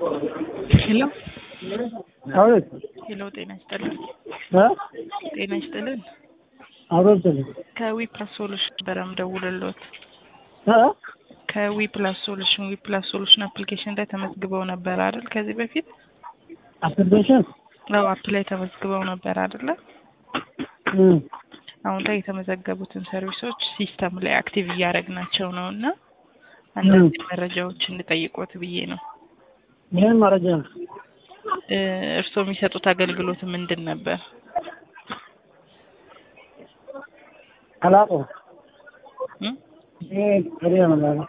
ሄሎ አቤት ሄሎ፣ ጤና ይስጥልን። እ ጤና ይስጥልን። አቤት ከዊ ፕላስ ሶሉሽን ነበረ የምደውልልዎት። እ ከዊ ፕላስ ሶሉሽን ዊ ፕላስ ሶሉሽን አፕሊኬሽን ላይ ተመዝግበው ነበር አይደል? ከዚህ በፊት አፕሊኬሽን አዎ፣ አፕ ላይ ተመዝግበው ነበር አይደለ? እ አሁን ላይ የተመዘገቡትን ሰርቪሶች ሲስተም ላይ አክቲቭ እያደረግናቸው ነው እና አንዳንድ መረጃዎች እንጠይቆት ብዬ ነው። ይህን መረጃ ነው እ እርስዎ የሚሰጡት አገልግሎት ምንድን ነበር? አላውቀውም። እ ይሄ ከሪያ ነው